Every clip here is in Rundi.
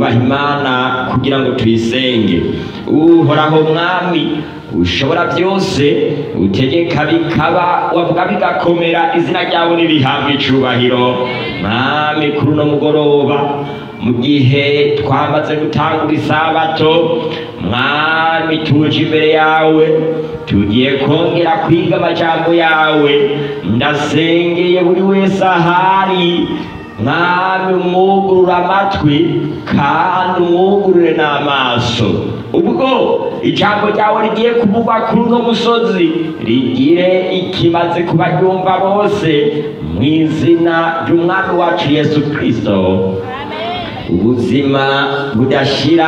twubaha imana kugira ngo tuyisenge uhoraho mwami ushobora byose utegeka bikaba wavuga bigakomera izina ryawe nirihabwa icubahiro mwami kuri uno mugoroba mu gihe twamaze gutangura isabato mwami tuje imbere yawe tugiye kongera kwiga amajambo yawe ndasengeye buri wese ahari mwami umwugurura amatwi kandi umwugurure n'amaso ubwo ijambo ryawe rigiye kuvugwa kuri uno musozi rigire ikimaze kubaryumva bose mu izina ry'umwami wacu yesu kirisito ubuzima budashira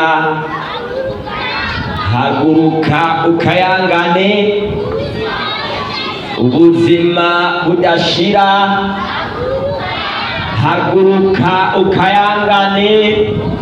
haguruka ukayangane ubuzima budashira haguruka ukayangane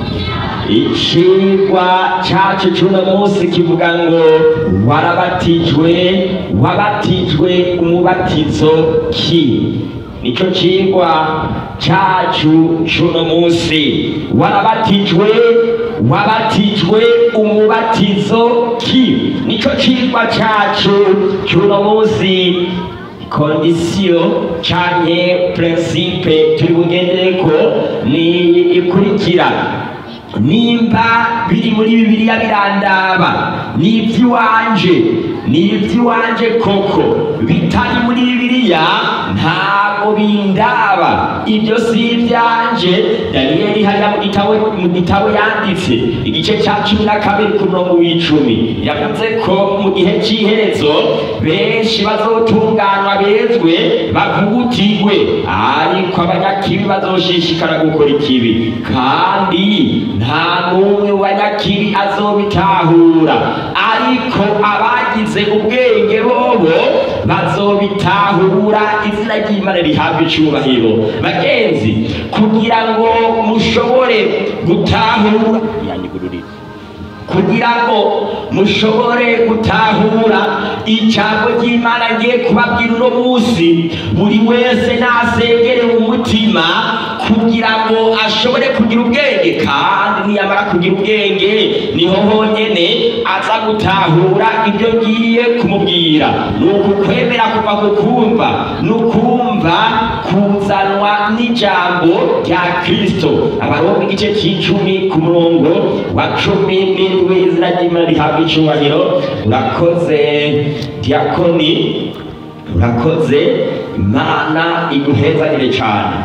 icigwa cacu c'uno munsi kivuga ngo warabatijwe wabatijwe umubatizo ki nico cigwa cacu c'uno munsi warabatijwe wabatijwe umubatizo ki nico cigwa cacu c'uno munsi kondisiyo canke prinsipe turi bugendereko ni ikurikira nimba biri muri bibiliya birandaba ni iby'iwanje ni iby'iwanje koko bitari muri bibiliya ntabwo bindaba ibyo si ibyanje daniyeli hariya mu gitabo mu gitabo yanditse igice cya cumi na kabiri ku murongo w'icumi yavuze ko mu gihe cy'iherezo benshi bazotunganywa bezwe bavugutigwe ariko abanyakibi bazoshishikara gukora ikibi kandi nta n'umwe mu banyakibi azobitahura ariko abagize ubwenge bobo bazobitahura izina ry'imana rihabwa icubahiro bagenzi kugira ngo mushobore gutahura yanyigururira kugira ngo mushobore gutahura ijambo ry'imana ngiye kubabwira uno munsi buri wese nasengere mu mutima kugira ngo ashobore kugira ubwenge kandi niyamara kugira ubwenge niho honyene aza gutahura ibyo ngiye kumubwira ni ukukwemera kuva ku kumva ni ukumva kuzanwa n'ijambo rya kristo abaroma igice cy'icumi ku murongo wa cumi n'indwi izina ry'imana rihabwa icubahiro urakoze diakoni urakoze imana iguhezanire cyane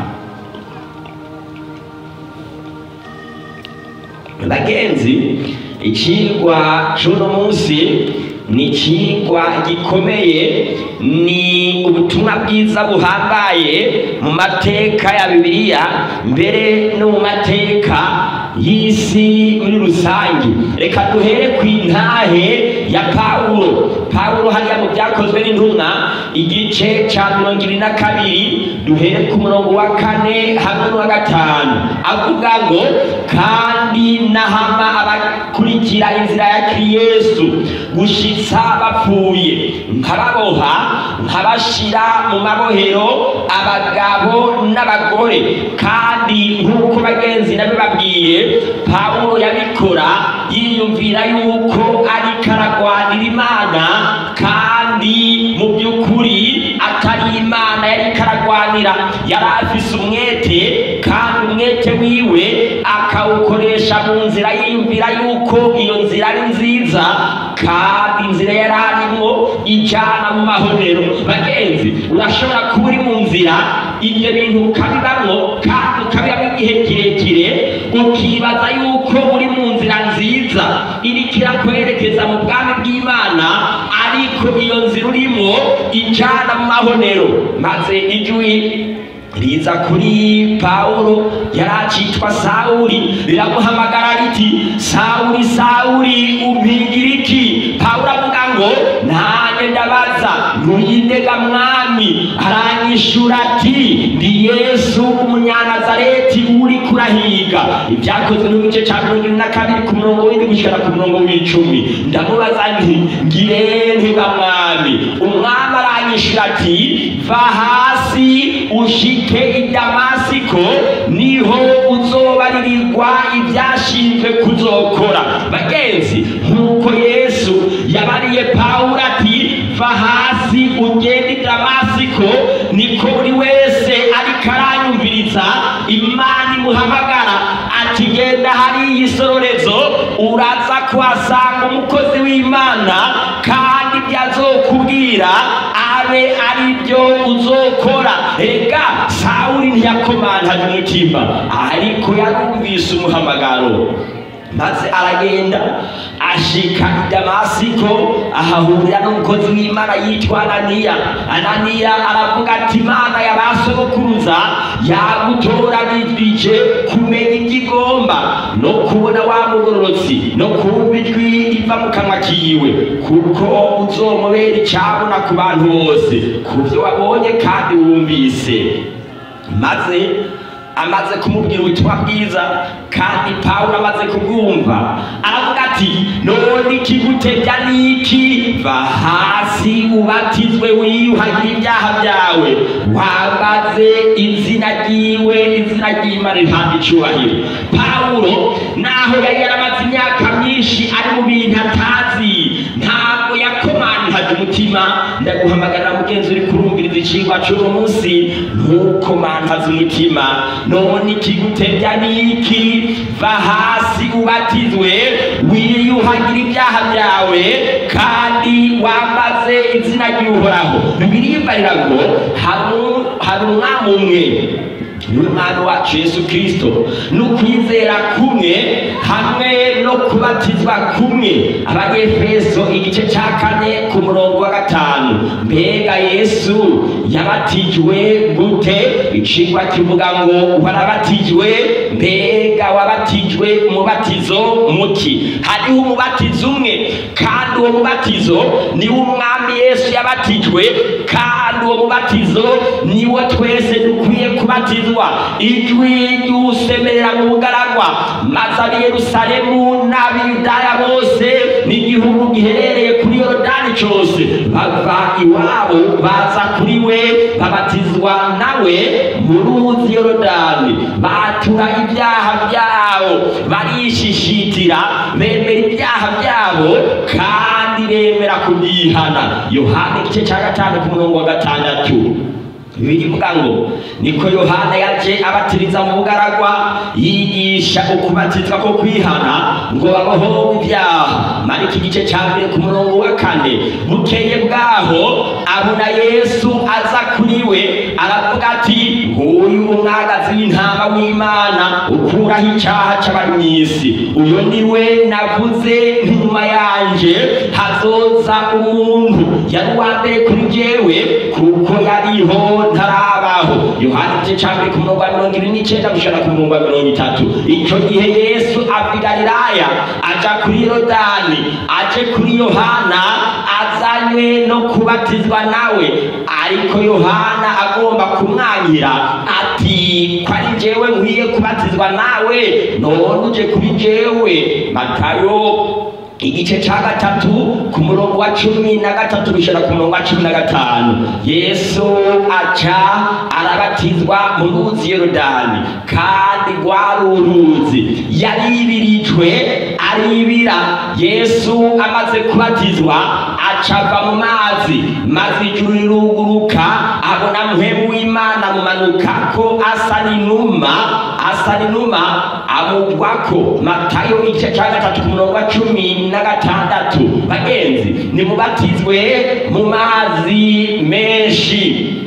bagenzi ikigwa c'uno munsi ni ikigwa gikomeye ni ubutumwa bwiza buhambaye mu mateka ya bibiliya mbere no mu mateka y'isi muri rusange reka duhere ku intahe ya pawulo pawulo hariya mu byakozwe n'intumwa igice ca mirongo ibiri na kabiri duhere ku murongo wa kane hamwe n'uwa gatanu avuga ngo kandi nahama abakurikira inzira ya kriyesu gushitsa bapfuye nkababoha nkabashira mu mabohero abagabo n'abagore kandi nk'uko bagenzi nabibabwiye pawulo yabikora yiyumvira yuko ariko aragwanira imana kandi mu by'ukuri atari imana yariko aragwanira yari afise umwete kandi umwete wiwe akawukoresha mu nzira yiyumvira yuko iyo nzira ari nziza kandi inzira yari arimo ijana mu mahonero bagenzi urashobora kuba uri mu nzira ibyo bintu ukabibamwo kandi ukabibamo igihe kirekire ukibaza yuko uri mu nzira nziza iriko irakwerekeza mu bwami bw'imana ariko iyo nzira urimo ijana mu mahonero maze ijwi riza kuri pawulo yari acitwa sawuli riramuhamagara riti sawuli sawuli umpigira iki pawulo avuga ngo nanjye ndabaza ntuyindega mwami aranyishura ati ndi yesu umunyanazareti uri kurahiga ibyakozwe no mu gice cya mirongo ine na kabiri ku murongo w'indi gushyira ku murongo w'icumi ndamubaza nti ngire ntiba mwami umwami aranyishura aramwishyura ati va hasi ushike i damasiko niho uzobaririrwa ibyashinzwe kuzokora bagenzi nk'uko yesu yabariye pawulo ati va hasi ugende i damasiko niko buri wese ariko aranyumviriza imana imuhamagara ati genda hariya isororezo uraza kuhasanga umukozi w'imana kandi ibyo azokubwira abe ari byo uzokora ega sawuli ntiyakomantaje umutima ariko yarumvise umuhamagaro maze aragenda ashika i damasiko ahahurira n'umukozi w'imana yitwa ananiya ananiya aravuga ati imana ya ba sogokuruza yagutoranirije kumenya ibyo igomba no kubona wa mugororotsi no kumva ijwi riva mu kanwa kiwe kuko uzomubera icyabona ku bantu bose ku byo wabonye kandi wumvise maze amaze kumubwira ubutumwa bwiza kandi pawulo amaze kubwumva aravuga ati none ikigutebya niki va hasi ubatizwe wiyuhagire ibyaha byawe wambaze izina ryiwe izina ry'imana rihabwa icyubahiro pawulo naho yari yaramaze imyaka myinshi ari mu bintu atazi ntabwo yakomantaje umutima ndaguhamagarira mugenzi uri kurumviriza icigwa cy'uno munsi ntukomantaze umutima none ikigutebya niki va hasi ubatizwe wiyuhagire ibyaha byawe kandi wambaze izina ry'uhoraho bibiliya ngo hari umwami umwe n'umwami wacu yesu kirisito n'ukwizera kumwe hamwe no kubatizwa kumwe abanyefeso igice cya kane ku murongo wa gatanu mbega yesu yabatijwe gute icigwa kivuga ngo warabatijwe mbega wabatijwe umubatizo muki hariho umubatizo umwe kandi uwo mubatizo niwo umwami yesu yabatijwe kandi uwo mubatizo niwo twese dukwiye kubatizwa ijwi ry'usemerera mu bugaragwa maze ab'i yerusalemu n'abiyudaya bose n'igihugu giherereye kuri yorodani cyose bava iwabo baza kuri we babatizwa nawe mu ruzi yorodani batura ibyaha byabo barishishitira bemera ibyaha byabo kandi bemera kubyihana yohana igice cya gatanu ku murongo wa gatandatu birivuga ngo niko yohana yaje abatiriza mu bugaragwa yigisha ukubatizwa ko kwihana ngo babohowe ibyaha mariko igice cya mbere ku murongo wa kane bukeye bwaho abona yesu aza kuri we aravuga ati nguyu umwagazi w'intama w'imana ukuraho icyaha cy'abari mu isi uyu ni we navuze nk'inyuma yanje hazoza umuntu yari uwa mbere kuri jewe kuko yariho ntarabaho yohana igice cya mbere ku murongo wa mirongo ibiri n'icyenda gushana ku murongo wa mirongo itatu icyo gihe yesu ava i galilaya aja kuri yorodani aje kuri yohana azanywe no kubatizwa nawe ariko yohana agomba kumwanyira ati ko ari jewe nkwiye kubatizwa nawe none uje kuri jewe matayo igice cya gatatu ku murongo wa cumi na gatatu gushyira ku murongo wa cumi na gatanu yesu aca arabatizwa mu ruzi yorodani kandi rwari uruzi yaribirijwe aribira yesu amaze kubatizwa acava mu mazi maze ijuru riruguruka abona muhemu w'imana amumanuka ko asa n'inuma asa n'inuma amugwako matayo igice cya gatatu ku murongo wa cumi na gatandatu bagenzi nimubatizwe mu mazi menshi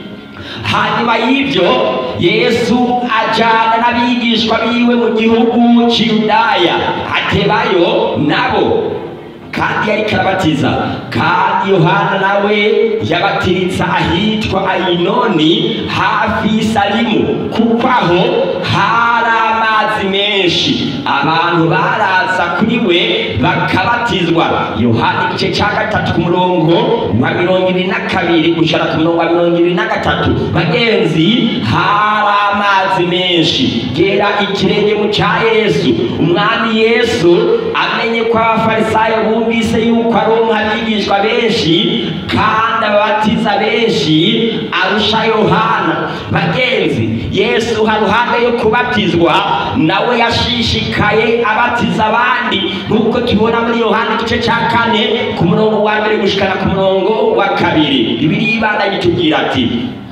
hanyuma y'ibyo yesu ajyana n'abigishwa biwe mu gihugu cy'iyudaya atebayo nabo kandi yari karabatiza kandi yohana nawe yabatiritsa ahitwa ayinoni hafi y'isalimu kuko aho hari amazi menshi abantu baraza kuri we bakabatizwa yohana igice cya gatatu ku murongo wa mirongo ibiri na kabiri gushara ku murongo wa mirongo ibiri na gatatu bagenzi hari amazi menshi gera ikirenge mu cya yesu umwami yesu amenye ko abafarisayo bumvise yuko aronka abigishwa benshi kandi ababatiza benshi arusha yohana bagenzi yesu haruhande yo kubatizwa nawe yashishikaye abatiza abandi nk'uko tubona muri yohana igice cya kane ku murongo wa mbere gushikana ku murongo wa kabiri bibiri ibanda gitubwira ati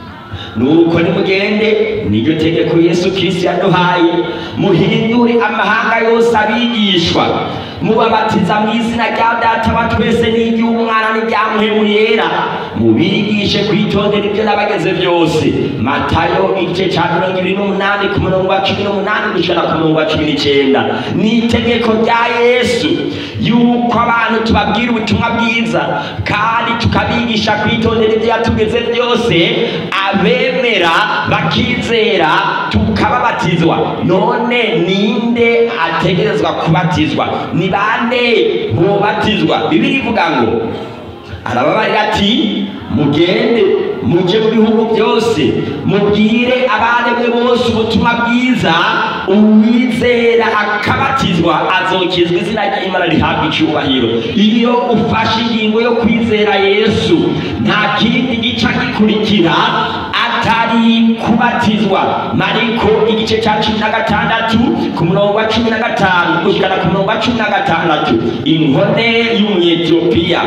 nuko nimugende niryo tegeko yesu kristo yaduhaye muhindure amahanga yose abigishwa mubabatiza mu izina rya data wa twese n'iry'umwana n'iryamuhemu yera mubigishe kwitondera ibyo nabageze byose matayo igice cya mirongo ibiri n'umunani ku murongo wa cumi n'umunani gushana ku murongo wa cumi n'icyenda ni itegeko rya yesu yuko abantu tubabwira ubutumwa bwiza kandi tukabigisha kwitondera ibyo yatugeze byose abemera bakizera tukababatizwa none ninde ategerezwa kubatizwa ni bande bobatizwa bibiri ivuga ngo arababarira ati mugende muje mu bihugu byose mubwire abaremwe bose ubutumwa bwiza uwizera akabatizwa azokizwa izina ry'imana rihabwa icyubahiro iyo ufashe ingingo yo kwizera yesu nta kindi gica gikurikira atari kubatizwa mariko igice cya cumi na gatandatu ku murongo wa cumi na gatanu gushyikana ku murongo wa cumi na gatandatu inkone y'umunyetiyopiya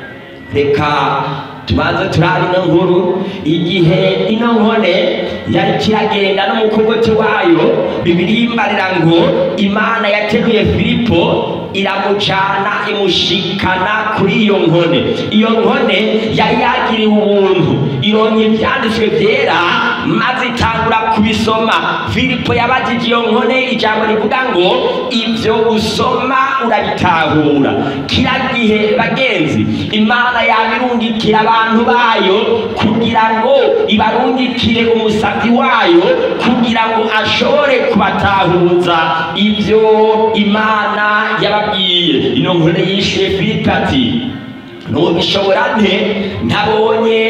reka tubanze turabe ino nkuru igihe ino nkone yari kiragenda n'umukogoti wayo bibiri imbarira ngo imana yateruye filipo iramucana imushikana kuri iyo nkone iyo nkone yari yagiriwe ubuntu ironye ibyanditswe byera maze itangura kubisoma filipo yabajije iyo nkone ijambo rivuga ngo ibyo usoma urabitahura kira gihe bagenzi imana yabirungikira abantu bayo kugira ngo ibarungikire umusabyi wayo kugira ngo ashobore kubatahuza ibyo imana yababwiye ino nkone yishyuye filipo ati ntubishobora nte ntabonye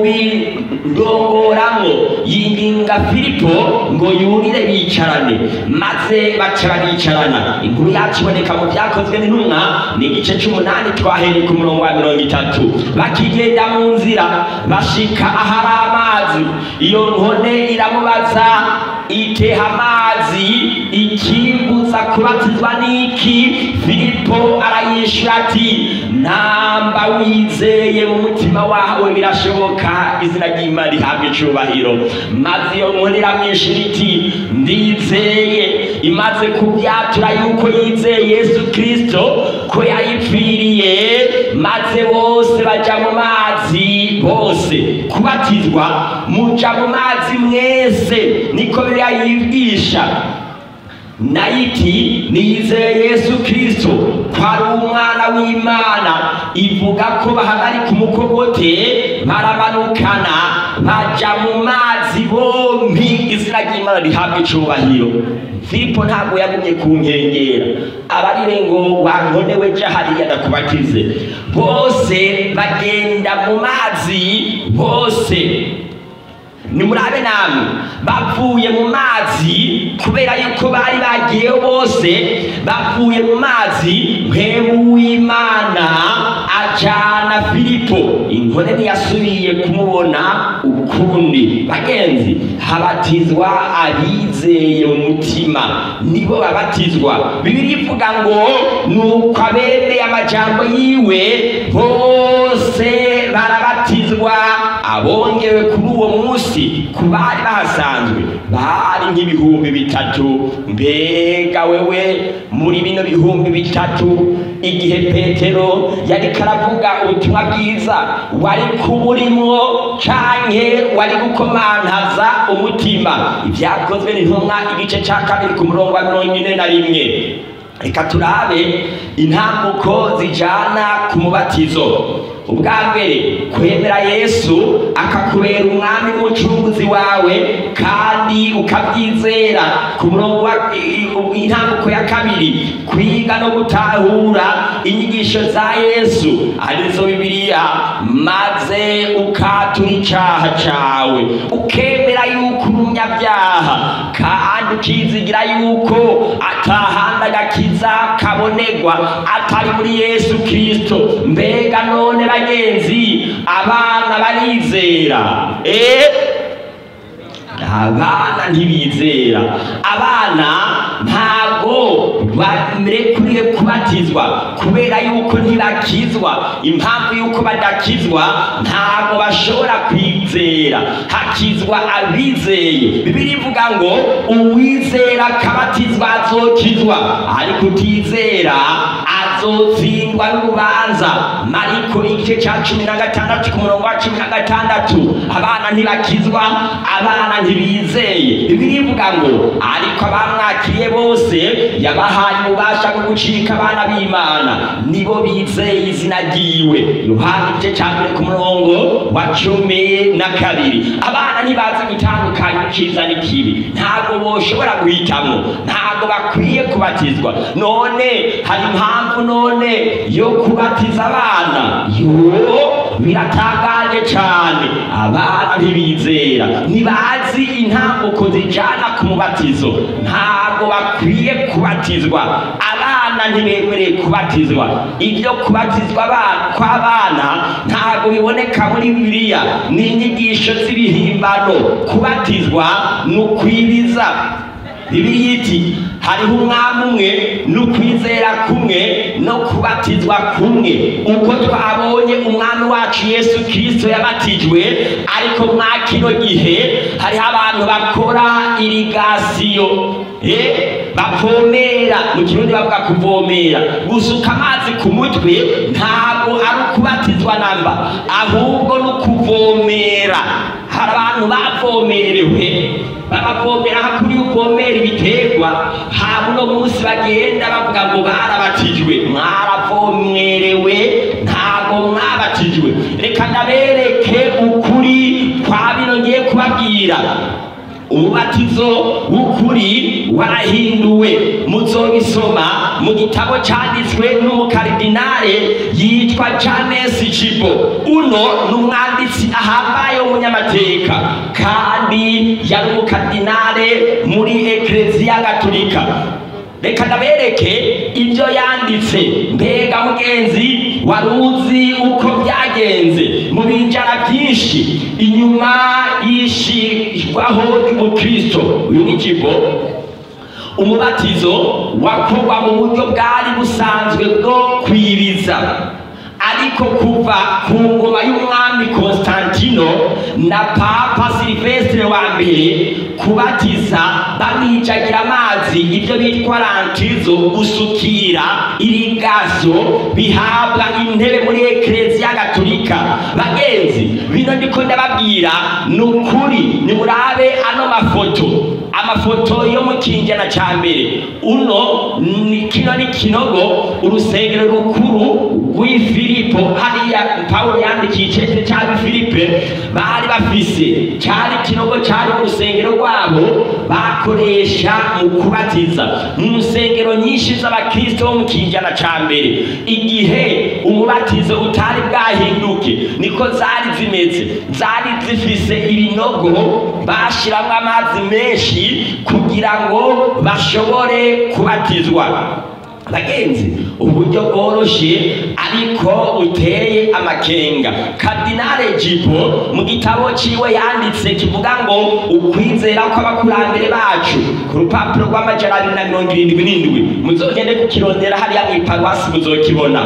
ubindongoramo yinginga filipo ngo yurire bicarane maze baca baricarana inkuru yacu iboneka mu byakozwe n'intumwa ni igice cy'umunani twahereye ku murongo wa mirongo itatu bakigenda mu nzira bashika ahari amazi iyo nkone iramubaza iteha amazi ikimbuza kubatizwa n'iki filipo arayishyura ati namba wizeye mu mutima wawe birashoboka izina ry'imana rihabwa icubahiro maze iyo nkoni iramwishyura iti ndizeye imaze kubyatura yuko yizeye yesu kirisito ko yayipfiriye maze bose bajya mu mazi bose kubatizwa muja mu mazi mwese niko biriya yigisha nayiti nizeye yesu kirisito ko ari umwana w'imana ivuga ko bahagarika umukogote baramanukana baja mu mazi bombi izina ry'imana rihabwa icubahiro filipo ntabwo yagumye ku nkengera abarire ngo wankonewe ja hariya ndakubatize bose bagenda mu mazi bose nimurabe namwe bavuye mu mazi kubera yuko bari bagiyeho bose bavuye mu mazi mpemu w'imana ajana filipo inkone ntiyasubiye kumubona ukundi bagenzi habatizwa abizeye mu mutima nibo babatizwa bibiri ivuga ngo nuko abemeye amajambo yiwe bose barabatizwa abongewe kuri uwo munsi ku bari bahasanzwe bari nk'ibihumbi bitatu mbega wewe muri bino bihumbi bitatu igihe petero yari karavuga ubutumwa bwiza wari kuba urimwo canke wari gukomantaza umutima ibyakozwe n'intumwa igice ca kabiri ku murongo wa mirongo ine na rimwe reka turabe intambuko zijana ku mubatizo ubwa mbere kwemera yesu akakubera umwami n'umucunguzi wawe kandi ukabyizera ku murongo wa i- i- intambuko ya kabiri kwiga no gutahura inyigisho za yesu arizo bibiliya maze ukatura icyaha cyawe ukemera yuko uri umunyabyaha kandi ukizigira yuko atahandi agakiza kabonegwa atari muri yesu kirisito mbega none bagenzi abana barizera eh? abana ntibizera abana ntabwo barekuriye kubatizwa kubera yuko ntibakizwa impamvu yuko badakizwa ntabwo bashobora kwizera hakizwa abizeye bibiri ivuga ngo uwizera akabatizwa azokizwa ariko utizera azotsindwa n'urubanza mariko igice cya cumi na gatandatu ku murongo wa cumi na gatandatu abana ntibakizwa abana ntibizeye bibiri ivuga ngo ariko abamwakiriye bose yabahaye ububasha bwo gucika abana b'imana nibo bizeye izina ryiwe yohana igice cya mbere ku murongo wa cumi na kabiri abana ntibazi gutandukanya icyiza n'ikibi ntabwo boshobora guhitamo ntabwo bakwiye kubatizwa none hari impamvu none yo kubatiza abana yo biratangaje cyane abana ntibizera ntibazi intambuko zijyana ku mubatizo ntabwo bakwiye kubatizwa abana ntibemereye kubatizwa ibyo kubatizwa abana kw'abana ntabwo biboneka muri bibiliya ni inyigisho z'ibihimbano kubatizwa ni ukwibiza bibiliya iti hariho umwami umwe n'ukwizera kumwe no kubatizwa kumwe uko twabonye umwami wacu yesu kirisito yabatijwe ariko mwa kino gihe hariho abantu bakora irigasiyo eh, bavomera mu kirundi bavuga kuvomera gusuka amazi ku mutwe ntabwo ari ukubatizwa namba ahubwo ni ukuvomera hari abantu bavomerewe babavomera hakuri uvomera ibiterwa haba uno munsi bagenda bavuga ngo barabatijwe mwaravomerewe ntabwo mwabatijwe reka ndabereke ukuri kwa bino ngiye kubabwira umubatizo w'ukuri warahinduwe muzobisoma mu gitabo cyanditswe n'umukaridinale yitwa James Jibo uno ni umwanditsi ahambaye w'umunyamateka kandi yari umukaridinale muri ekereziya gatolika reka ndabereke ibyo yanditse mbega mugenzi wari uzi uko byagenze mu binjara byinshi inyuma y'ishirwaho ry'umukristo uyu ni kigo umubatizo wakorwa mu buryo bwari busanzwe bwo kwiriza ariko kuva ku ngoma y'umwami Konstantino na papa Silvestre wa mbere kubatiza bamwijagira amazi ibyo bitwa rantizo gusukira irigazo bihabwa intebe muri ekereziya gatolika bagenzi bino ndiko ndababwira ni ukuri nimurabe ano mafoto amafoto yo mu kinjana cya mbere uno ni kino ni kinogo urusengero rukuru rw'i filipo hariya pawulo yandikiye icete cya filipe bari bafise cyari kinogo cyari mu rusengero rwabo bakoresha mu kubatiza mu nsengero nyinshi z'abakristo bo mu kinjana cya mbere igihe umubatizo utari bwahinduke niko zari zimeze zari zifise ibinogo bashyiramo amazi menshi kugira ngo bashobore kubatizwa bagenzi uburyo bworoshye ariko buteye amakenga kadinale jipo mu gitabo ciwe yanditse kivuga ngo ukwizera kw'abakurambere bacu ku rupapuro rw'amajana abiri na mirongo irindwi n'indwi muzogende kukirondera hariya mw'iparuwasi muzokibona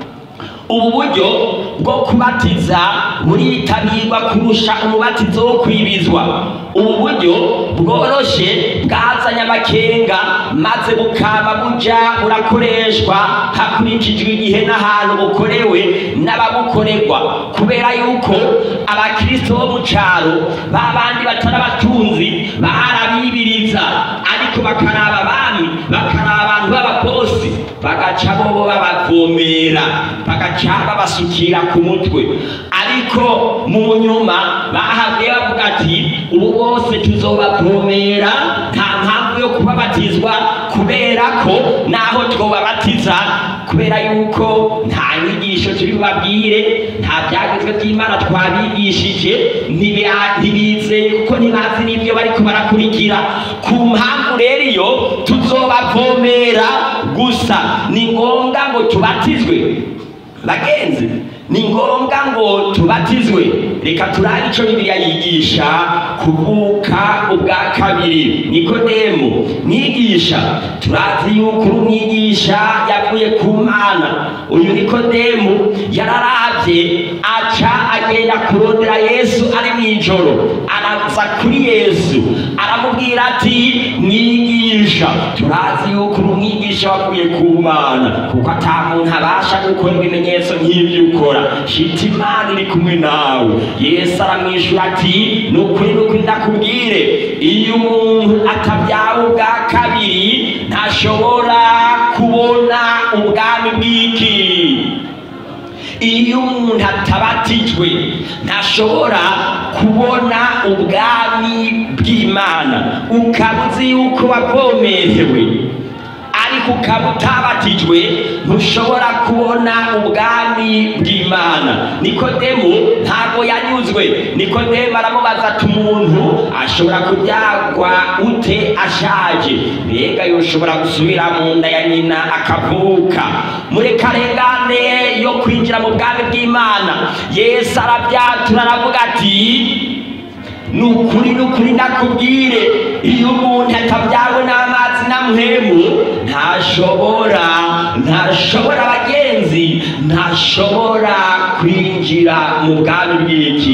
ubu buryo bwo kubatiza buritabirwa kurusha umubatizo wo kwibizwa ubu buryo bworoshe bwazanye amakenga maze bukaba buja burakoreshwa hakurikijwe igihe n'ahantu bukorewe n'ababukorerwa kubera yuko abakristo bo mu caro babandi batari abatunzi barabibiriza ariko bakaraba abami bakaraba abantu b'abaposi bagaca bobo babavomera bagaca babasukira ku mutwe ariko mu nyuma bahabwiye bavuga ati ubu bose tuzobavomera nta mpamvu yo kubabatizwa kubera ko naho twobabatiza kubera yuko nta nyigisho turi bubabwire nta byagezwe by'imana twabigishije ntibya- ntibizeye kuko ntibazi n'ibyo bariko barakurikira ku mpamvu rero iyo tuzobavomera gusa ni ngombwa ngo tubatizwe bagenzi ni ngombwa ngo tubatizwe reka turabe icyo bibiliya yigisha kuvuka ubwa kabiri nikodemu mwigisha turazi yuko uri umwigisha yavuye ku mana uyu nikodemu yararavye aca agenda kurondera yesu ari mu ijoro araza kuri yesu aramubwira ati mwigisha turazi yuko uri umwigisha wavuye ku mana kuko ata muntu abasha gukora ibimenyetso nk'ibyo ukora shita imana iri kumwe nawe yesu aramwishyura ati ni ukuri ni ukuri ndakubwire iyo umuntu atabyawe ubwa kabiri ntashobora kubona ubwami bw'iki iyo umuntu atabatijwe ntashobora kubona ubwami bw'imana ukaba uzi yuko wavomerewe ariko ukaba utabatijwe ntushobora kubona ubwami bw'imana nikodemu ntabwo yanyuzwe nikodemu aramubaza ati umuntu ashobora kubyagwa ute ashaje mbega yoshobora gusubira mu nda ya nyina akavuka muri karengane yo kwinjira mu bwami bw'imana yesu arabyatura aravuga ati ni ukuri ni ukuri ndakubwire iyo umuntu atabyawe n'amazi na muhemu ntashobora ntashobora bagenzi ntashobora kwinjira mu bwami bw'iki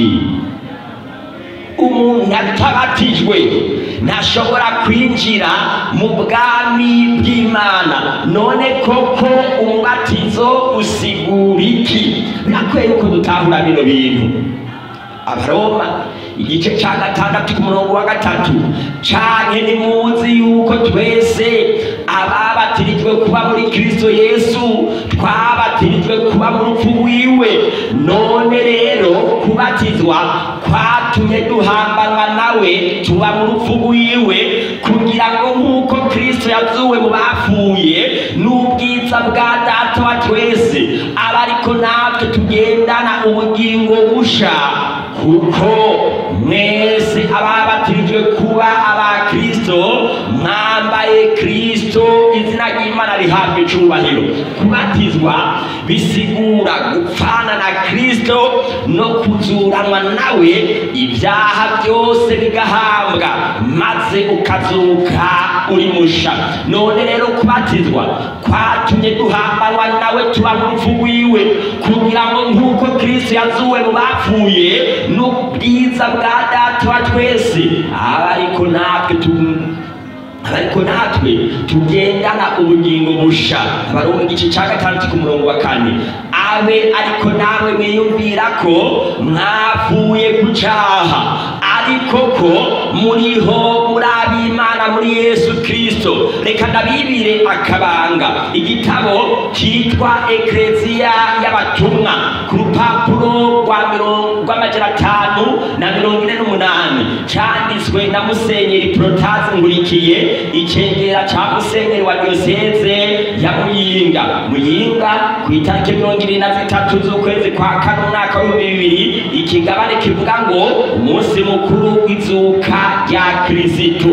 umuntu atabatijwe ntashobora kwinjira mu bwami bw'imana none koko umubatizo usigura iki birakwiye yuko dutahura bino bintu abaroma igice cya gatandatu ku murongo wa gatatu canke nimuzi yuko twese ababatirijwe kuba muri kristo yesu twabatirijwe kuba mu rupfu rwiwe none rero kubatizwa kwatumye duhambanwa nawe tuba mu rupfu rwiwe kugira ngo nk'uko kristo yazuwe mu bapfuye n'ubwiza bwa data wa twese aba ariko natwe tugendana ubugingo busha kuko mwese ababatirijwe kuba aba kristo mwambaye kristo izina ry'imana rihabwa icubahiro kubatizwa bisigura gupfana na kristo no kuzuranwa nawe ibyaha byose bigahambwa maze ukazuka uri musha none rero kubatizwa kwatumye duhambanwa nawe tuba mu rupfu rwiwe kugira ngo nk'uko kristo yazuwe mu bapfuye n'ubwiza bwa data wa twese aba ariko natwe tu ariko natwe tugendana ubugingo busha bari mu gice cya gatandatu ku murongo wa kane abe ariko nawe mwiyumvira ko mwavuye ku cyaha ariko ko muriho muri ab'imana muri yesu kirisito reka ndabibire akabanga igitabo cyitwa ekereziya y'abatumwa ku rupapuro rwa mirongo rw'amajana atanu na mirongo ine n'umunani cyanditswe na musenyeri porotazi nkurikiye icegera cya musenyeri wa diyoseze ya muyinga muyinga ku itariki mirongo ibiri na zitatu z'ukwezi kwa kane umwaka w'ibihumbi bibiri ikigabane kivuga ngo umunsi mukuru w'izuka rya kirisitu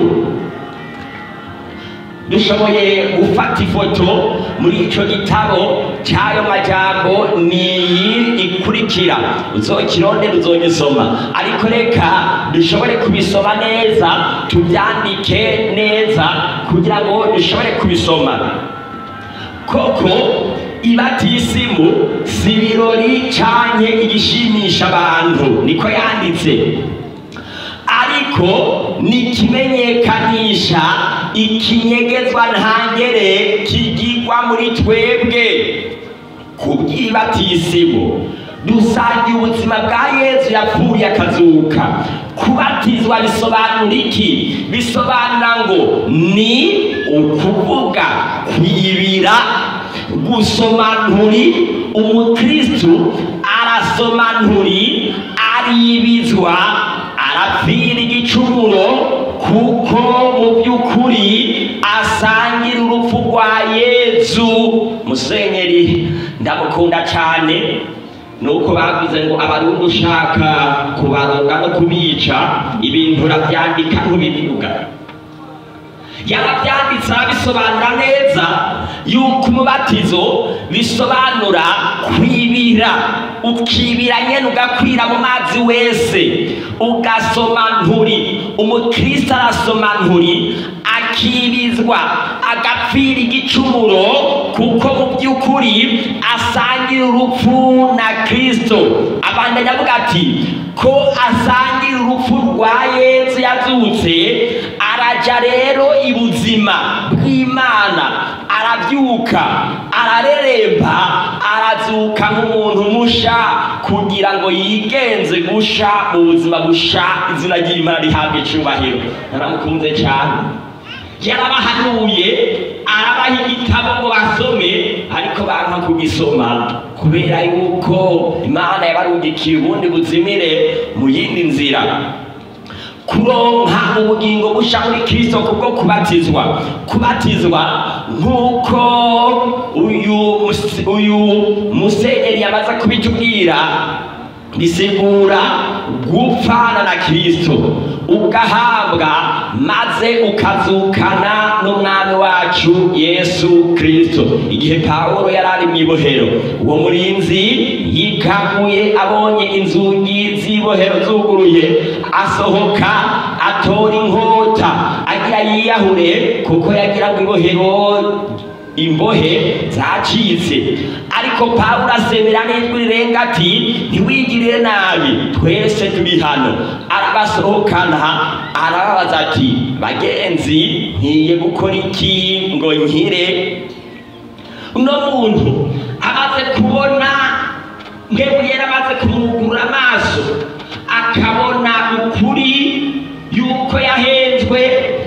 dushoboye gufata ifoto muri icyo gitabo cy'ayo majambo ni iyi ikurikira uzokirondera uzogisoma ariko reka dushobore kubisoma neza tubyandike neza kugira ngo dushobore kubisoma koko ibatisimu si ibirori canke igishimisha abantu niko yanditse ariko ni ikimenyekanisha ikinyegezwa ntangere kigirwa muri twebwe ku bw'ibatisimu dusangiye ubuzima bwa yezu yapfuye akazuka kubatizwa bisobanura iki bisobanura ngo ni ukuvuga kwibira gusoma nturi umukristu arasoma nturi aribizwa arapfira igicumuro kuko mu by'ukuri asangira urupfu rwa yezu musenyeri ndamukunda cyane nuko bavuze ngo abarundi ushaka kubaronga no kubica ibintu urabyandika ntubivuga yarabyanditse arabisobanura neza yuko umubatizo bisobanura kwibira ukibira nyene ugakwira mu mazi wese ugasoma nturi umukristo arasoma nturi akibizwa agapfira igicumuro kuko mu by'ukuri asangira urupfu na kristo abandanya avuga ati ko asangira urupfu rwa yesu yazutse araja rero ibuzima bw'imana arabyuka arareremba arazuka nk'umuntu musha kugira ngo yigenze gusha mu buzima busha izina ry'imana rihabwa icubahiro naramukunze cyane yarabahanuye arabaha igitabo ngo basome ariko banka kugisoma kubera yuko imana yabarungikiye ubundi buzimire mu yindi nzira kuronka ubugingo busha muri kristo kubwo kubatizwa kubatizwa nk'uko uyu mus- uyu musenyeri yamaze kubitubwira bisigura gupfana na kristo ugahabwa maze ukazukana n'umwami wacu yesu kristo igihe pawulo yari ari mu ibohero uwo murinzi yikamuye abonye inzugi z'ibohero zuguruye asohoka atora inkota agira yiyahure kuko yagira ngo ibohero imbohe zacitse ariko pawulo asemera n'ijwi rirenga ati ntiwigirire nabi twese turi hano arabasohokana arababaza ati bagenzi nkiye gukora iki ngo nkire uno muntu amaze kubona mwebwe yari amaze kumugurura amaso akabona ukuri yuko yahenzwe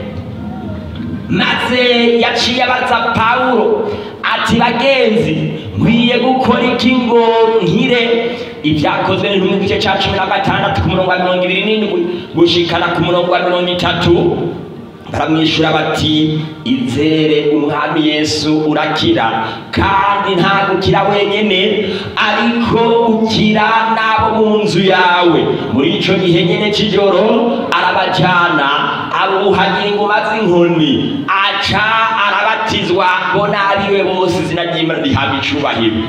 maze yaciye abaza pawulo ati bagenzi nkwiye gukora iki ngo nkire ibyakozwe n'intumwa igice cya cumi na gatandatu ku murongo wa mirongo ibiri n'indwi gushikana ku murongo wa mirongo itatu baramwishyura bati izere umwami yesu urakira kandi nta gukira wenyine ariko ukira n'abo mu nzu yawe muri icyo gihe nyine cy'ijoro arabajyana abuhagira ingoma z'inkoni aca arabatizwa ngo n'abiwe bose izina ry'imana rihabwa icubahiro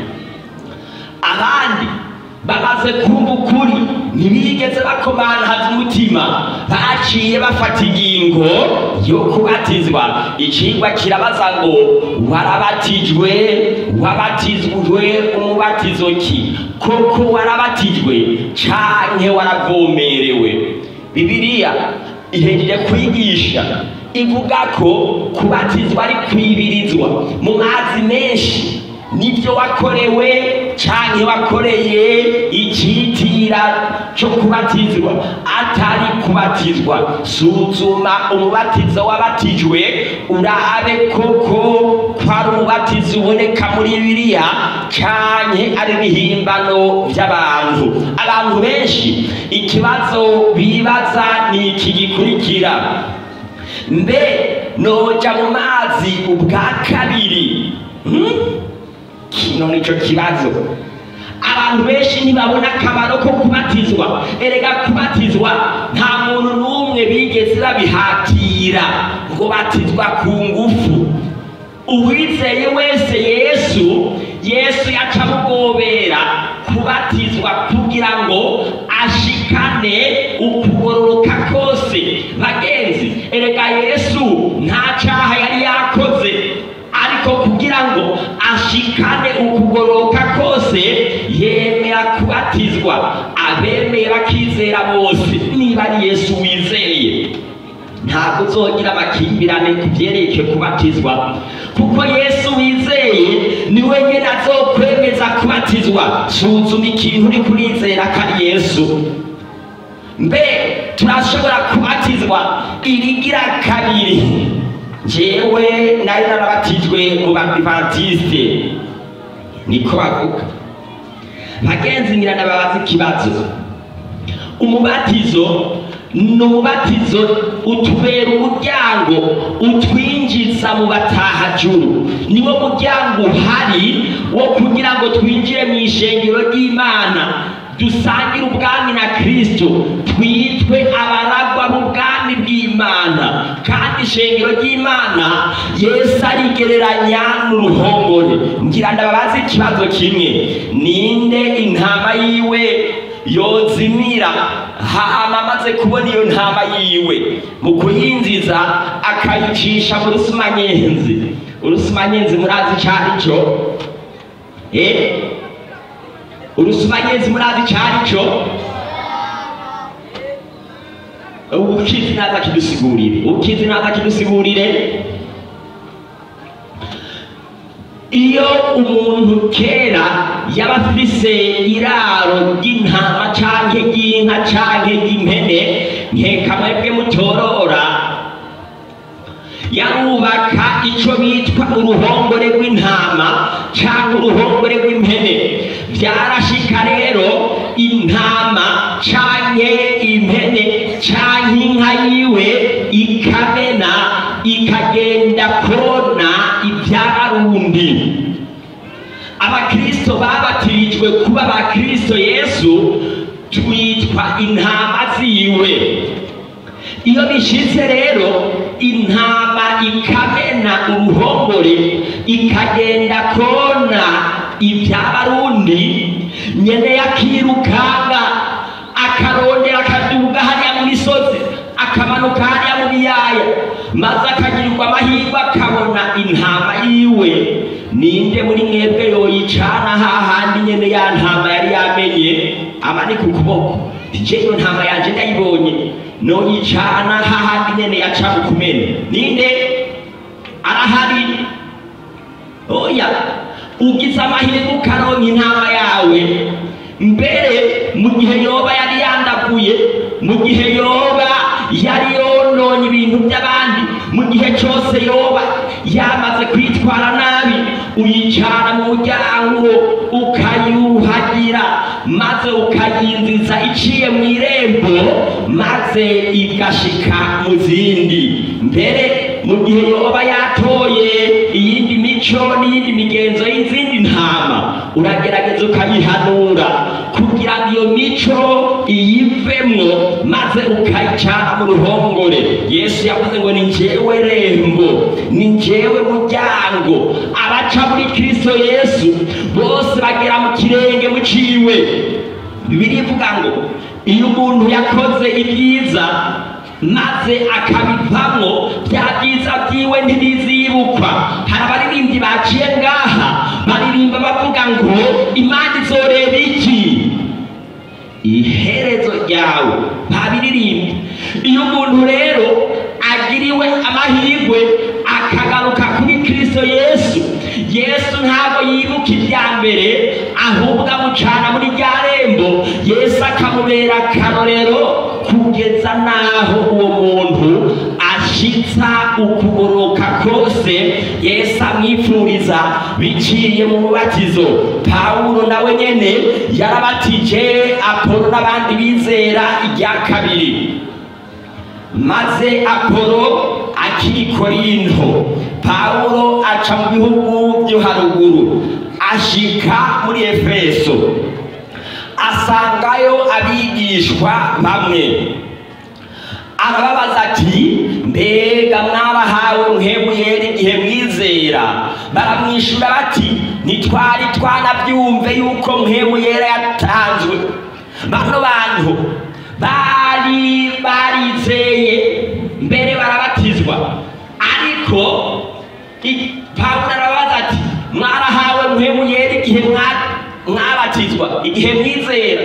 abandi bamaze kumva ukuri ntibigeze bakomantaza umutima baciye bafata ingingo yo kubatizwa icigwa kirabaza ngo warabatijwe wabatizwe umubatizo ki koko warabatijwe canke waravomerewe bibiliya ihejeje kwigisha ivuga ko kubatizwa ari kwibirizwa mu mazi menshi nibyo wakorewe canke wakoreye icitira cyo kubatizwa atari kubatizwa suzuma umubatizo wabatijwe urabe koko ko ari umubatizo uboneka muri bibiliya canke ari ibihimbano by'abantu abantu benshi ikibazo bibaza ni iki gikurikira mbe noja mu mazi ubwa kabiri hmm? kino nico kibazo abantu benshi ntibabona akamaro ko kubatizwa erega kubatizwa nta muntu n'umwe bigeze babihatira ngo batizwa ku ngufu uwizeye wese yesu yesu yaca amugobera kubatizwa kugira ngo ashikane ukugororoka kose bagenzi erega yesu nta caha yari yakoze ariko kugira ngo ashikane ukugororoka kose yemera kubatizwa abemeye bakizera bose niba ari yesu wizeye ntabwo uzogira amakimbirane ku byerekeye kubatizwa kuko yesu wizeye ni we nyine azokwemeza kubatizwa suzuma ikintu uri kurizera ko ari yesu mbe turashobora kubatizwa irigira kabiri jewe nari narabatijwe mu badivantiste niko bavuga bagenzi ngira ndababaza ikibazo umubatizo ni umubatizo utubera umuryango utwinjiza mu batahajuru niwo muryango uhari wo kugira ngo twinjire mu ishengero ry'imana dusangire ubwami na kristo twitwe abaragwa b'ubwami bw'imana kandi ishengero ry'imana yesu arigereranya n'uruhongore ngira ndababaze ikibazo kimwe ninde intama yiwe yozimira hama amaze kubona iyo ntama yiwe mu kuyinjiza akayicisha mu rusumanyenzi urusumanyenzi murazi icyo ari cyo eh urusumanyenzi murazi icyo ari cyo ukizi naza kidusigurire ukizi naza kidusigurire iyo umuntu kera yaba afise iraro ry'intama canke ry'inka canke ry'impene nkeka mwebwe mutorora yarubaka ico bitwa uruhongore rw'intama canke uruhongore rw'impene vyarashika rero intama canke impene canke inka yiwe ikamena ikagenda kona ivy'abarundi abakristo babatirijwe kuba abakristo yesu twitwa intama ziwe iyo bishitse rero intama ikamena uruhongore ikagenda kona ivy'abarundi nyene yakirukanga akarondera akaduga hariya mu misozi akamanuka hariya mu biyaya maze akagirirwa amahirwe akabona intama yiwe ninde muri mwebwe yoyicana hahandi nyene ya ntama yari yamenye amanika ukuboko je iyo ntama yanje ndayibonye noyicana hahandi nyene yaca bukumene ninde arahari oya ugize amahirwe ukaronka intama yawe mbere mu gihe yoba yari yandaguye mu gihe yoba yari yononye ibintu by'abandi mu gihe cyose yoba yamaze kwitwara nabi uyicana mu muryango ukayuhagira maze ukayinziza iciye mu irembo maze igashika mu zindi mbere mu gihe yoba yatoye iyindi mico n'iyindi migenzo y'izindi ntama uragerageza ukayihanura kugira ngo iyo mico iyivemwo maze ukayicana mu ruhongore yesu yavuze ngo ni njyewe rembo ni njyewe muryango abaca muri kristo yesu bose bagera mu kirenge muciwe birivuga ngo iyo umuntu yakoze ibyiza maze akabivamwo bya byiza byiwe ntibizibukwa hari abaririmbyi baciye ngaha baririmba bavuga ngo imana izoreba iki iherezo ryawe babiririmba iyo umuntu rero agiriwe amahirwe akagaruka kuri kristo yesu yesu ntabwo yibuka ibya mbere ahubwo amucana muri rya rembo yesu akamubera akarorero kugeza n'aho uwo muntu ashitsa ukugoroka kose yesu amwifuriza biciye mu mubatizo pawulo nawe nyene yarabatije apolo n'abandi bizera irya kabiri maze apolo akiri korinto pawulo aca mu bihugu byo haruguru ashika muri efeso asangayo abigishwa bamwe arababaza ati mbega mwarahawe muhebuyera igihe mwizera baramwishyura bati ntitwari twanabyumve yuko muhebuyera yatanzwe bano bantu bari barizeye mbere barabatizwa ariko i- pawulo arababaza ati mwarahawe muhebuyera igihe mwa- mwabatizwa igihe mwizera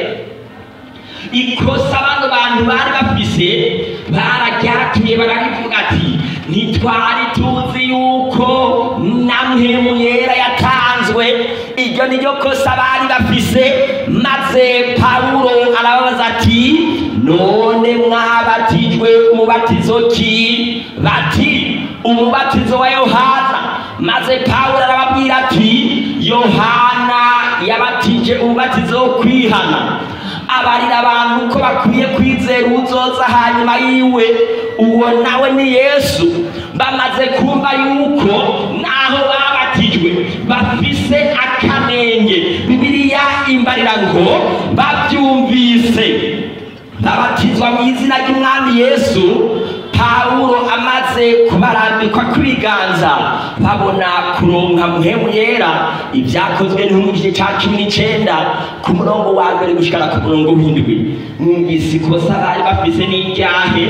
ikosa bano bantu bari bafise bararyatuye barabivuga ati ntitwari tuzi yuko namwe yera yatanzwe iryo ni ryo kosa bari bafise maze pawulo arababaza ati none mwabatijwe umubatizo ki bati umubatizo wa yohana maze pawulo arababwira ati yohana yabatije umubatizo wo kwihana abarira abantu ko bakwiye kwizera uzoza hanyuma yiwe uwo nawe ni yesu bamaze kumva yuko naho babatijwe bafise akanenge bibiliya imbarira ngo babyumvise babatizwa mu izina ry'umwami yesu pawulo amaze kubarambikwa kw'ibiganza babona kuronka muhemu yera ibyakozwe n'umugije cya cumi n'icenda ku murongo wa mbere gushikana ku murongo w'indwi mwumvise ikosa bari bafise n'iryahe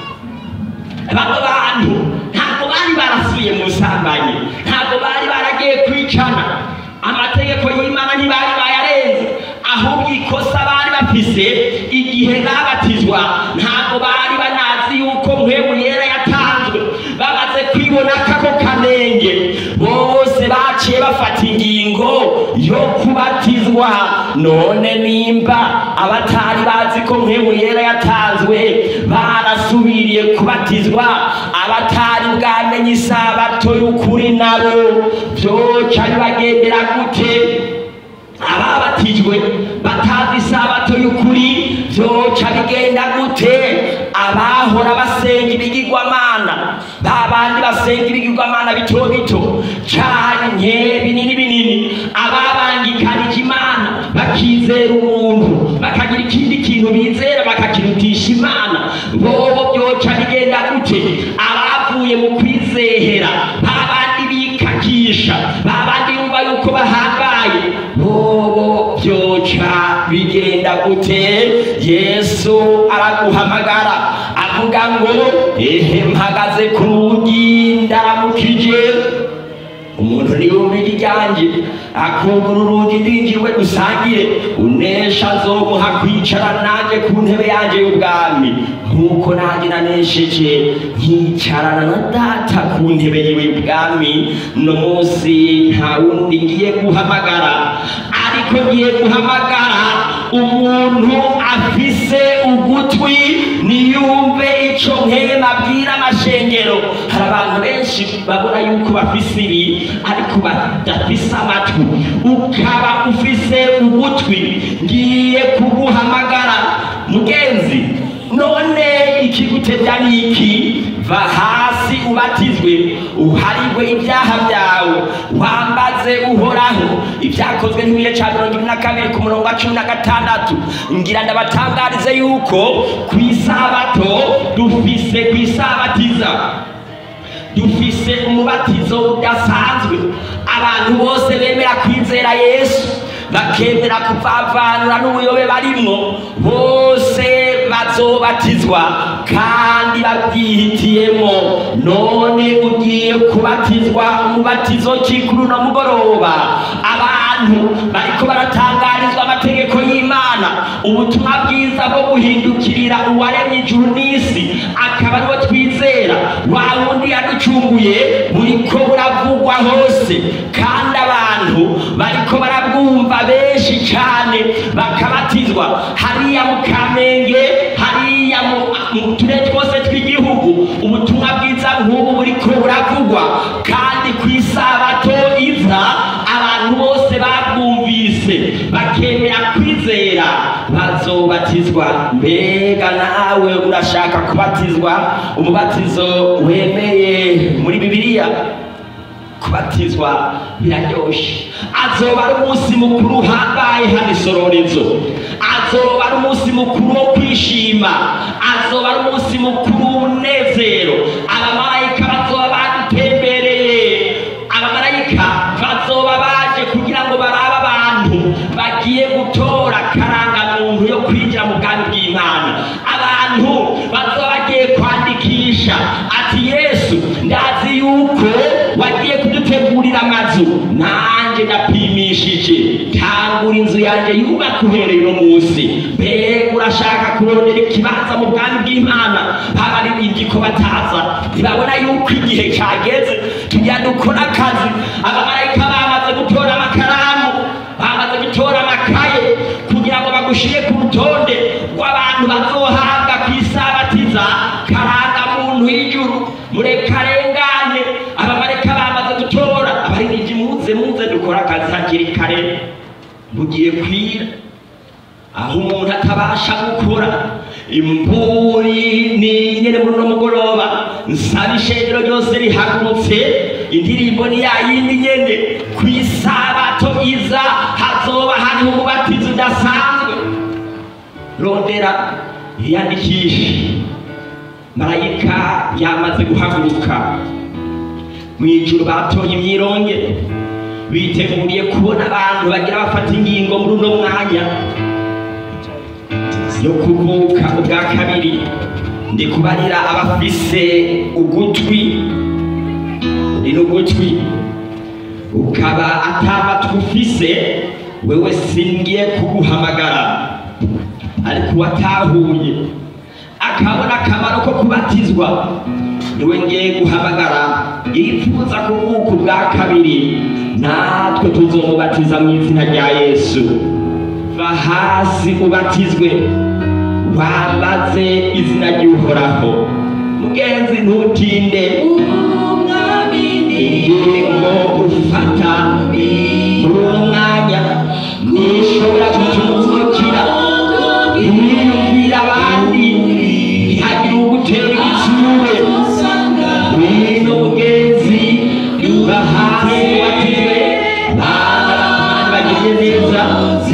bano bantu ntabwo bari barasubiye mu busambanyi ntabwo bari baragiye kwicana amategeko y'imana ntibari bayarenze ahubwo ikosa bari bafise igihe babatizwa ntabwo bari banazi yuko muhemu yera yatanzwe bamaze kwibona kako kanenge bose baciye bafata ingingo yo kubatizwa none nimba abatari bazi ko muhemu yera yatanzwe barasubiriye kubatizwa abatari bwamenye isabato y'ukuri nabo vyoca bibagendera gute ababatijwe batazi isabato y'ukuri vyoca bigenda gute abahora basenga ibigirwamana ba bandi basenga ibigirwamana bito bito canke binini binini ababangikanije imana bakizera umuntu bakagira ikindi kintu bizera bakakirutisha imana bobo vyoca bigenda gute abavuye mu kwizehera ba bandi bikakisha ba bandi bumva yuko bahambaye bobo vyoca bigenda gute yesu araguhamagara avuga ngo ehe mpagaze ku rugi ndaramukije umuntu niyumva ijwi ryanjye akugura urugi ndinjirwe dusangire unesha azomuha kwicara nanjye ku ntebe yanjye y'ubwami nk'uko nanjye nanesheje nkicarana na data ku ntebe yiwe y'ubwami no munsi nta wundi ngiye guhamagara ariko ngiye guhamagara umuntu afise ugutwi niyumve ico nkema abwira amashengero hari abantu benshi babona yuko bafise ibi ariko badafise amatwi ukaba ufise ugutwi ngiye kuguhamagara mugenzi none ikigutevya niki va hasi ubatizwe uharigwe ibyaha byawe wambaze uhoraho ibyakozwe n'ibihe cya mirongo ine na kabiri ku murongo wa cumi na gatandatu ngira ndabatangarize yuko ku isabato dufise ku isabatiza dufise umubatizo udasanzwe abantu bose bemera kwizera yesu bakemera kuvavanura n'ubuyobe barimwo bose bazobatizwa kandi babyihitiyemo none ugiye kubatizwa umubatizo ki kuri uno mugoroba abantu bariko baratangarizwa amategeko y'imana ubutumwa bwiza bwo guhindukirira uwaremye ijuru n'isi akaba ariwo twizera wa wundi yaducunguye buriko buravugwa hose kandi abantu bariko barabwumva benshi cyane bakabatizwa hariya mu kamenge hariya mu mu turere twose tw'igihugu ubutumwa bwiza nk'ubu buriko buravugwa kandi ku isabato iza abantu bose babwumvise bakemera kwizera bazobatizwa mbega nawe urashaka kubatizwa umubatizo wemeye muri bibiliya kubatizwa biraryoshe azoba ari umunsi mukuru uhambaye hano isororezo azoba ari umunsi mukuru wo kwishima azoba ari umunsi mukuru w'umunezero abamarayika bazoba badutembereye abamarayika bazoba baje kugira ngo barabe abantu bagiye gutora karangamuntu yo kwinjira mu bwami bw'imana abantu bazoba bagiye kwandikisha ati yesu ndazi yuko wagiye kudutegurira amazu nanjye ndapimishije tangura inzu yanjye yubaka uhereye uno munsi mbega urashaka kurondera ikibanza mu bwami bw'imana babaririmbyi ko bataza ntibabona yuko igihe cyageze tujya dukora akazi abamarayika bamaze gutora amakaramu bamaze gutora amakaye kugira ngo bagushyire ku rutonde rw'abantu bazohabwa ku isabatiza karanga muntu y'ijuru murekarengane abamarayika bamaze gutora abaririmbyi muze muze dukora akazi hakiri kare bugiye kwira aho umuntu atabasha gukora imburi ni nyene muri uno mugoroba nsaba ishengero ryose rihagurutse indirimbo ni ya yindi nyene ku isabato iza hazoba hariho umubatizo udasanzwe rondera yiyandikishe marayika yamaze guhaguruka mu ijuru batoye imyirongere biteguriye kubona abantu bagira bafata ingingo muri uno mwanya yo kuvuka ubwa kabiri ndi kubarira abafise ugutwi uri n'ugutwi ukaba atamatwi ufise wewe singiye kuguhamagara ariko uwatahuye akabona akamaro ko kubatizwa niwe ngiye guhamagara yifuza kuvuka ubwa kabiri natwe tuzomubatiza mu izina rya yesu va hasi ubatizwe wambaze izina ry'uhoraho mugenzi ntutinde ingingo ufata muri uwo mwanya nishobora gutumukira imyiyumvira abandi ntihagire ugutera igitsure wino mugenzi va hasi ubatizwe bana bagire neza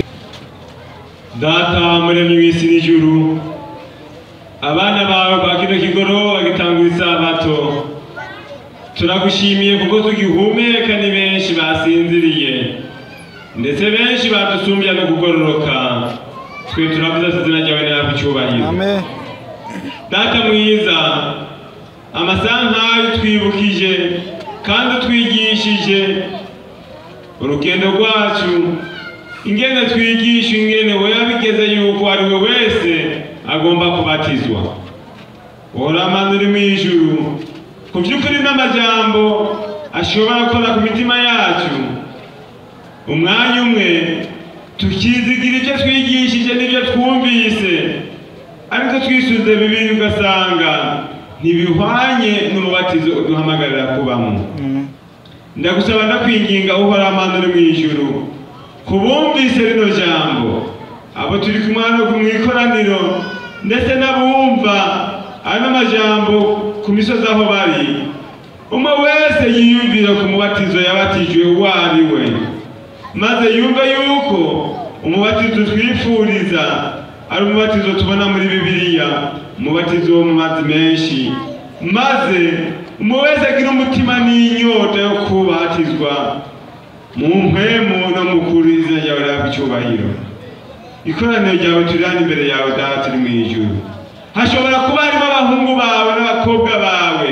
data muremyi w'isi n'ijuru abana bawe kwa kino kigoroba gitangura isabato turagushimiye kuko tugihumeka ni benshi basinziriye ndetse benshi badusumbya no kugororoka twe turavuze ati izina ryawe ntabwo icyubahiro Amen. data mwiza amasaha nk'ayo twibukije kandi utwigishije urugendo rwacu ingene twigisha ingene wowe bigeze yuko ari we wese agomba kubatizwa uhoramana uri mu ijuru ku by'ukuri n'amajambo ashobora gukora ku mitima yacu umwanya umwe tukizigira ibyo twigishije n'ibyo twumvise ariko twisuze bibiri ugasanga ntibihwanye n'umubatizo uduhamagarira kubamo ndagusaba ndakwinginga uhora amana uri mu ijuru kubumvise rino jambo abo turi kumwe hano mu ikoraniro ndetse n'abumva ano majambo ku misozi aho bari umwe wese yiyumvira ku mubatizo yabatijwe uwo ari we maze yumve yuko umubatizo twifuriza ari umubatizo tubona muri bibiliya umubatizo wo mu mazi menshi maze umwe wese agira umutima n'inyota yo kubatizwa mu mpemu no mu kuri izina ryawe rihabwa icyubahiro ikoraniro ryawe turi hano imbere yawe data turi mu ijuru hashobora kuba harimo abahungu bawe n'abakobwa bawe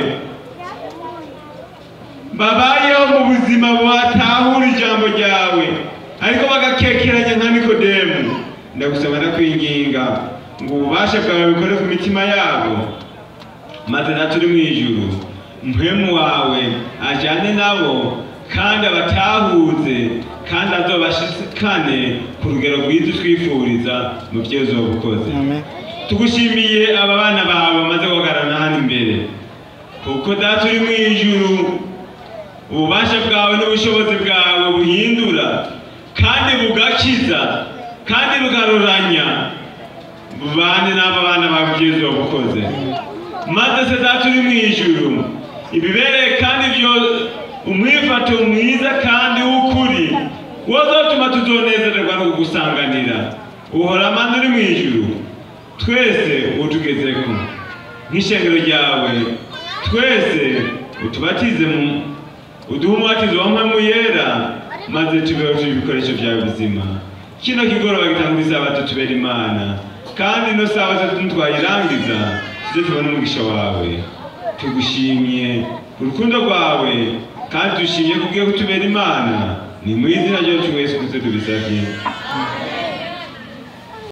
babayeho mu buzima batahura ijambo ryawe ariko bagakekeranya nka nikodemu ndagusaba ndakwinginga ngo ububasha bwawe bukore ku mitima yabo maze na turi mu ijuru mpemu wawe ajyane nabo kandi abatahuze kandi azobashikane ku rugero rwiza utwifuriza mu byo uzoba ukoze Amen. tugushimiye aba bana bawe bamaze guhagarara hano imbere kuko data uri mu ijuru ububasha bwawe n'ubushobozi bwawe buhindura kandi bugakiza kandi bugaruranya bubane n'aba bana bawe ibyo uzoba ukoze maze se data uri mu ijuru ibibereye kandi byo umwifato mwiza kandi w'ukuri wazotuma tuzonezererwa no kugusanganira uhora manda uri mu ijuru twese utugezeko nk'ishengero ryawe twese utubatize mu uduhe umubatizo wa mpemu yera maze tubeho turi ibikoresho byawe bizima kino kigoroba gitanga isabato tubera imana kandi ino sabato ntitwayirangiza tuze tubone umugisha wawe tugushimye urukundo rwawe kandi dushimye kubwiye kutubera imana ni mu izina ryacu wese kuze tubisabye